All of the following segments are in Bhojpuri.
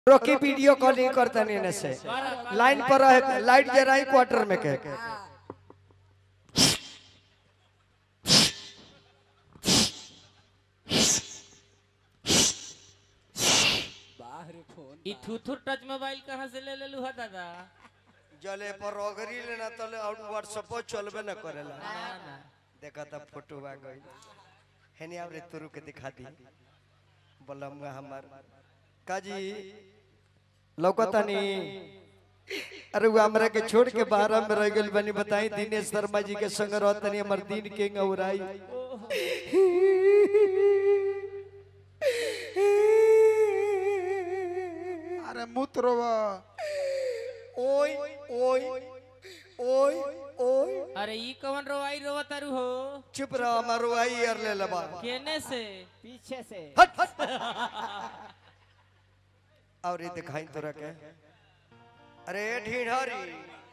रोकी वीडियो कॉलिंग करता नहीं से लाइन पर रहे लाइट जराई क्वार्टर में के ई थुथुर टच मोबाइल कहाँ से ले लेलू है दादा जले पर रोगरी लेना तले और व्हाट्सएप पर चलबे न करेला ना ना देखा था फोटो आ गई हेनी आवरे तुरु के दिखा दी बोलमुआ हमार काजी लौकतानी अरे वो हमरा के छोड़ के बाहर में रह गेल बनी बताई दिनेश शर्मा जी के संग रहतनी हमर दिन के गौराई अरे मूत्र ओय ओय ओय ओय अरे ई कौन रोवाई रोवा तारू हो चुप रहो हमार आई यार ले लबा केने से पीछे से हट हट और ये दिखाई तोरा के अरे ढीढ़री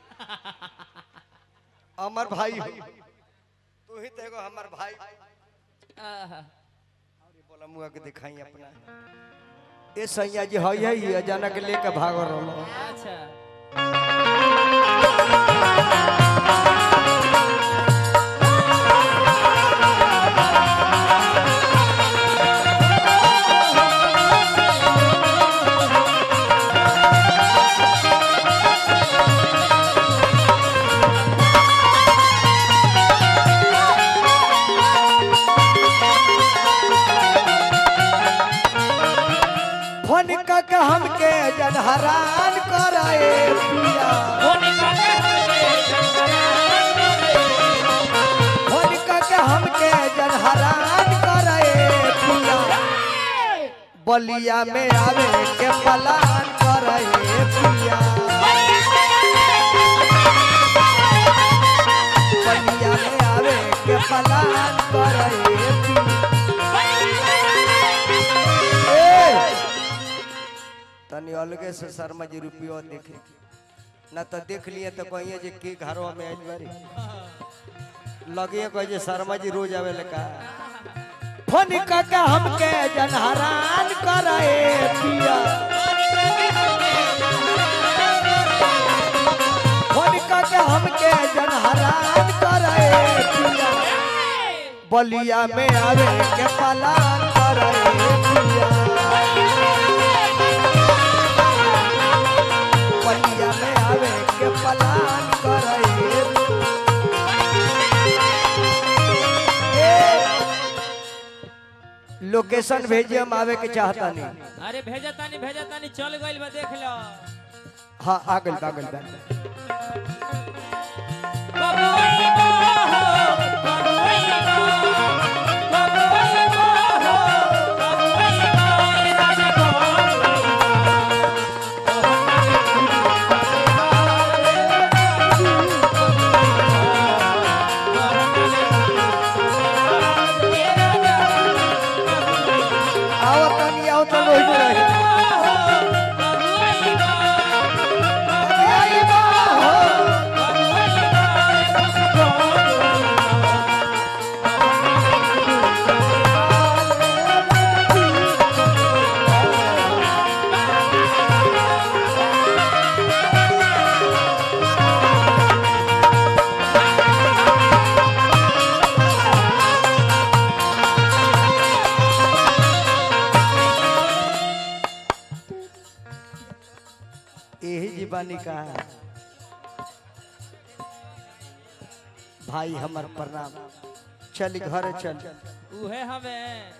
अमर भाई हो तू ही तो एगो हमर भाई आहा, बोला मुआ के दिखाई अपना ए सैया जी हई हई अचानक लेके भाग रहो अच्छा फोन के हमके जन हरान कराए पिया फोन के हमके जन हरान कराए पिया बलिया में आवे के पलान कराए पिया बलिया में आवे के पलान कराए पिया ए! तनी अलगे से शर्मा जी रुपया देखे ना तो देख लिए तो कहिए जे के घरवा में आइल बारी लगे कहे जे शर्मा जी रोज आवे लका फोन काका हमके जन हरान कराए पिया फोन काका हमके जन हरान कराए पिया बलिया में आवे के पलान कराए पिया बलिया में आवे के पलान कराए लोकेशन भेजिए हम आवे के चाहता नहीं अरे भेजा तानी भेजा तानी चल गइल बा देख लो हाँ आगल बागल बा बबुई बा हो, बबुई बा, बबुई बा हो, बबुई बा, ए राजा बबुई बा, ए राजा आओ तनी आओ तो लोही रहे बबुई बा, आई बा हो यही जीवानी का है भाई हमर प्रणाम चल घर चल उहे हमें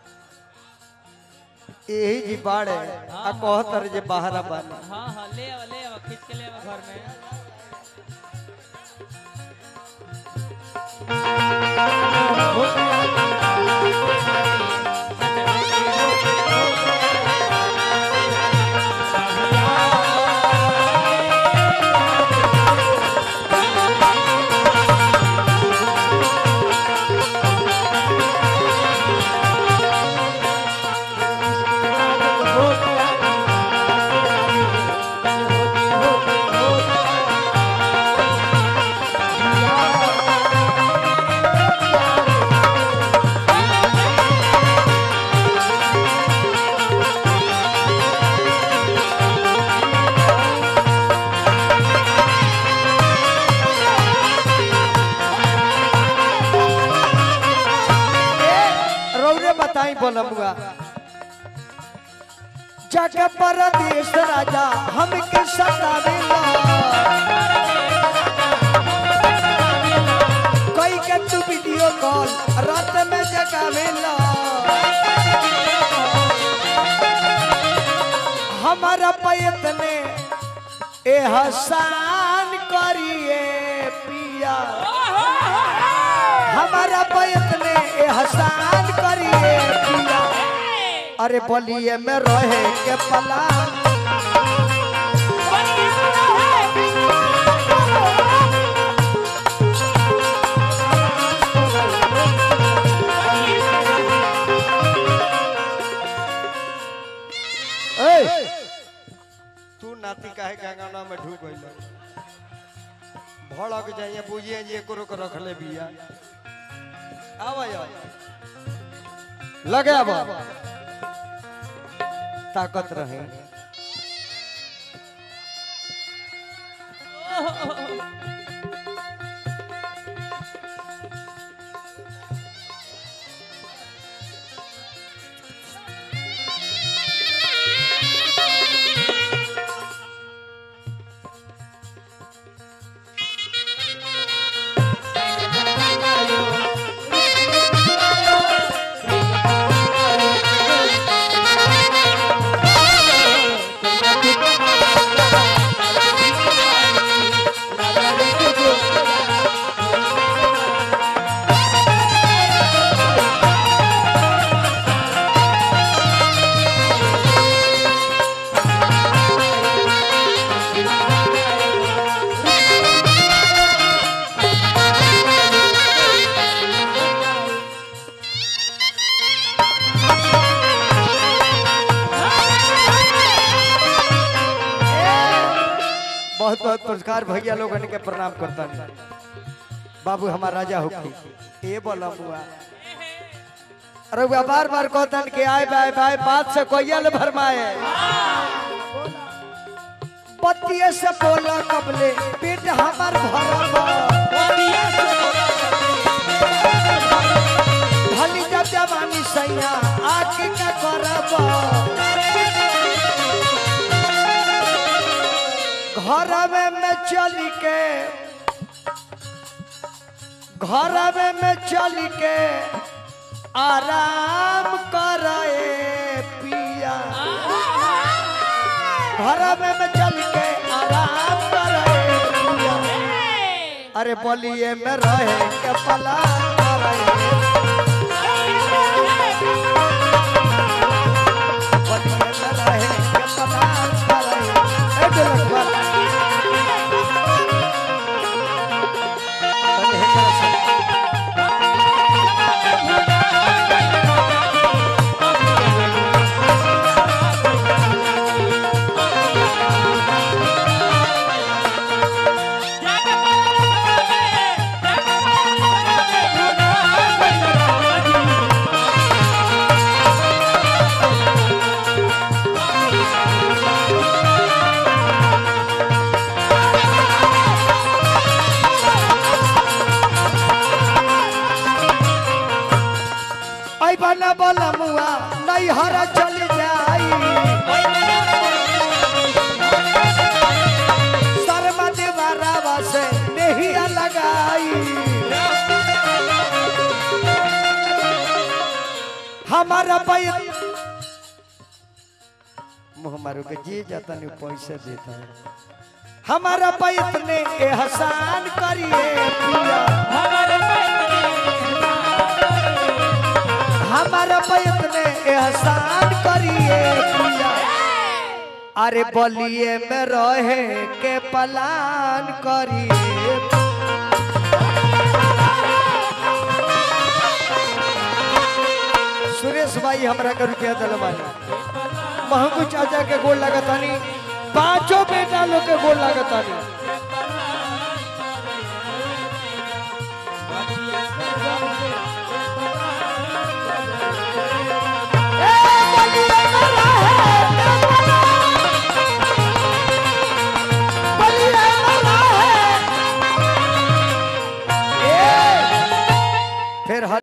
यही जी बाड़े आ कहतर जे बाहर बन हाँ हाँ ले आओ ले आओ खींच के ले आओ घर में Thank बोलमुआ जाके परदेश राजा हमके सतावेला कोई के तू वीडियो कॉल रात में जगावेला हमारा पैत ने ए हसान करिए पिया हमारा पैत ने ए हसान करिए पिया अरे बलिए में रहे के पला तू नाती काहे गंगाना में ढूक गइल भड़क जाइए बुझिए जे एको को रख ले बिया आवा या लगे अब ताकत रहे बहुत बहुत पुरस्कार भैया लोगन के प्रणाम करता बाबू हमार राजा होखी ए बोला बुआ अरे बुआ बार बार कहतन के आए बाय बाय बात से कोयल भरमाए पतिये से बोला कबले पेट हमार भरल भली जब जवानी सैया आके का करब घरवे में चल के घरवे में चल के आराम करे पिया घरवे में चल के आराम करे पिया अरे बलिए में रहे के पला करे बलिए में रहे के पला करे ए ढोलक वाला अरे हे तरह से आई बना बोला मुआ नहीं हरा चल जाई शर्मा देवारावा से नहीं लगाई हमारा पैर मुँह मारो के जी जाता नहीं पैसे देता है हमारा पैर ने एहसान करिए पिया हमारा पैर ने एहसान करिए पिया अरे बलिए में रहे के पलान करिए सुरेश भाई हमरा के रुपया दिलवानी महंगू चाचा के गोल लगतानी पांचों बेटा लोग के गोल लगतानी